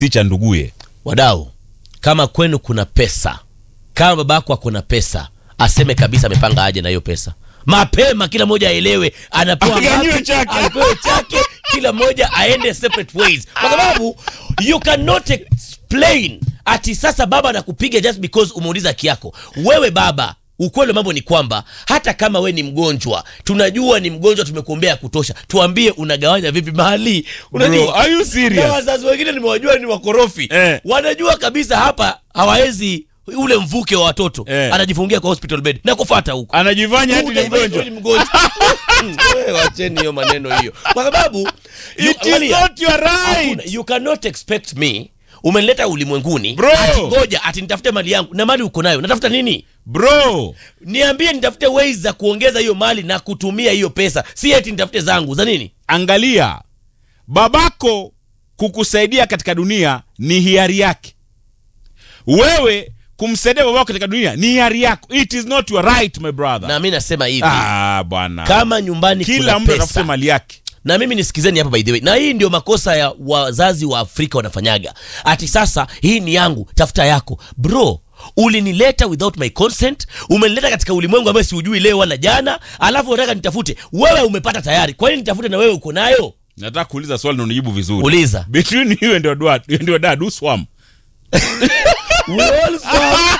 si cha nduguye wadau kama kwenu kuna pesa kama babako akona pesa aseme kabisa amepanga aje na hiyo pesa mapema kila mmoja aelewe anapewa Aganyiwe ngapi, chake. apewe chake kila mmoja aende separate ways kwa sababu you cannot explain ati sasa baba anakupiga just because umeuliza haki yako wewe baba ukweli wa mambo ni kwamba hata kama we ni mgonjwa tunajua ni mgonjwa tumekuombea kutosha tuambie unagawanya vipi mahali Bro, unajua are you na serious wazazi wengine nimewajua ni wakorofi Eh. wanajua kabisa hapa hawawezi ule mvuke wa watoto Eh. anajifungia kwa hospital bed na kufata huko anajifanya hati ni Utajifanya mgonjwa ni mgonjwa. Wewe wacheni hiyo maneno hiyo kwa sababu you, It is angalia, not your hakuna- right you cannot expect me umenileta ulimwenguni Bro. ati ngoja ati nitafute mali yangu na mali uko nayo natafuta nini bro niambie nitafute ways za kuongeza hiyo mali na kutumia hiyo pesa si eti nitafute zangu za nini angalia babako kukusaidia katika dunia ni hiari yake wewe kumsaidia babako katika dunia ni hiari yako it is not your right my brother na mi nasema hivi ah bwana kama nyumbani kila kuna mtu atafute pesa mali yake na mimi nisikizeni hapa by the way na hii ndio makosa ya wazazi wa afrika wanafanyaga ati sasa hii ni yangu tafuta yako bro ulinileta without my consent umenileta katika ulimwengu ambayo siujui leo wala jana alafu unataka nitafute wewe umepata tayari kwa nini nitafute na wewe uko nayo nataka kuuliza swali na unijibu vizuri uliza between you and your dad, and your dad who swam We all swam.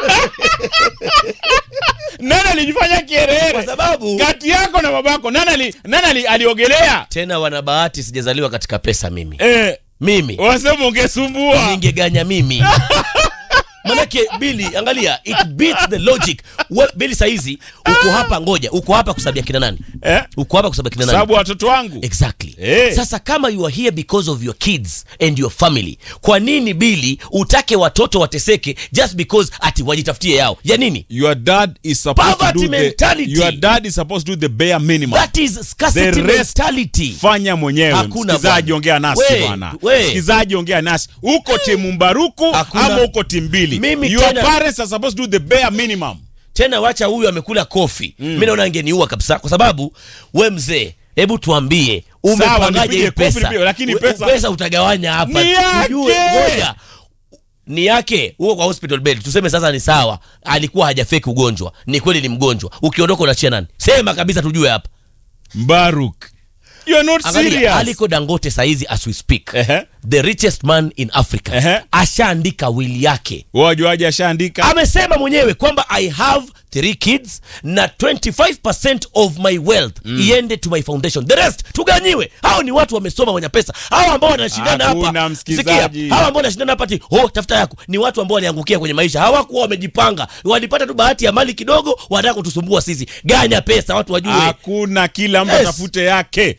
nani alijifanya kwa kierere sababu kati yako na babako nani ali, nani ali, aliogelea tena wana bahati sijazaliwa katika pesa mimi eh, mimi wasema ungesumbua ningeganya mimi manake bili angalia it beats the logic We, bili saizi uko hapa ngoja uko hapa kusabia kina nani eh? uko hapa kusabia kina nani sababu watoto wangu exactly Eh. sasa kama you are here because of your kids and your family kwa nini bili utake watoto wateseke just because ati wajitafutie yao ya nini your dad is supposed to Poverty do the, mentality. your dad is supposed to do the bare minimum that is scarcity The rest- mentality fanya mwenyewe Hakuna msikizaji bwana. ongea nasi We, bwana we. msikizaji ongea nasi uko timu mbaruku Hakuna. ama uko timu mbili Mimi your tena- parents are supposed to do the bare minimum tena wacha huyu amekula kofi mm. mi naona angeniua kabisa kwa sababu we mzee hebu tuambie umepangaje nipige hii kofi, pesa nipige, lakini We- pesa- pesa utagawanya hapa Ni yake! Ujue, ngoja ni yake huko kwa hospital bed tuseme sasa ni sawa alikuwa hajafeki ugonjwa ni kweli ni mgonjwa ukiondoka unachia nani sema kabisa tujue hapa mbaruk you are not Angalia, serious aliko dangote saizi as we speak Ehe. the richest man in africa Ehe. ashaandika wili yake wajuaji ashaandika amesema mwenyewe kwamba i have three kids na 25 of my wealth mm. iende to my foundation the rest tuganyiwe hao ni watu wamesoma wenye pesa hao ambao wanashindana Hakuna hapa msikizaji. Sikia, hao ambao wanashindana hapa ati oh tafuta yako ni watu ambao waliangukia kwenye maisha hawakuwa wamejipanga walipata tu bahati ya mali kidogo wanataka kutusumbua sisi ganya pesa watu wajue hakuna kila mtu Yes. atafute yake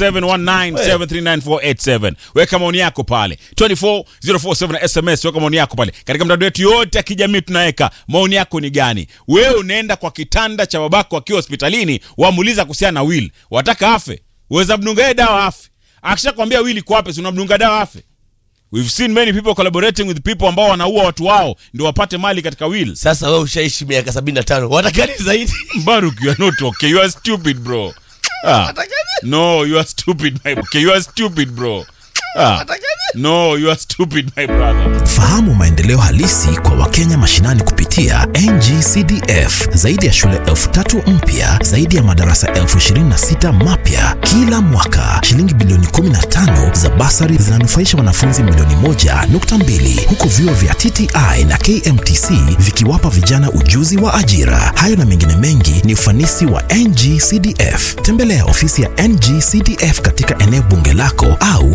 0719739487 weka maoni yako pale 24047 sms weka maoni yako pale katika mtandao wetu yote ya kijamii tunaweka maoni yako ni gani wewe unaenda kwa kitanda cha babako akiwa hospitalini wamuuliza kuhusiana na will wataka afe uweza mdunga yeye dawa afe akishakwambia will iko wapi si unamdunga dawa afe we've seen many people collaborating with people ambao wanaua watu wao ndio wapate mali katika will sasa wewe ushaishi miaka 75 watakani zaidi Baruk, you are not okay. You are stupid, bro. Ah. No, you are stupid, my okay. You are stupid, bro. Ah. No, you are stupid, my brother. Fahamu maendeleo halisi kwa Wakenya mashinani kupitia NGCDF. Zaidi ya shule elfu tatu mpya, zaidi ya madarasa elfu ishirini na sita mapya kila mwaka. Shilingi bilioni 15 za basari zinanufaisha wanafunzi milioni moja nukta mbili huku vyuo vya TTI na KMTC vikiwapa vijana ujuzi wa ajira. Hayo na mengine mengi ni ufanisi wa NGCDF. Tembelea ofisi ya NGCDF katika eneo bunge lako au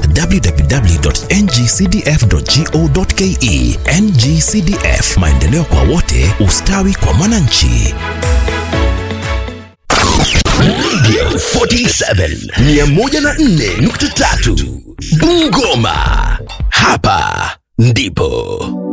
www.ngcdf.go.ke. NGCDF, maendeleo kwa wote, ustawi kwa mwananchi. Radio 47 104.3 Bungoma. Hapa ndipo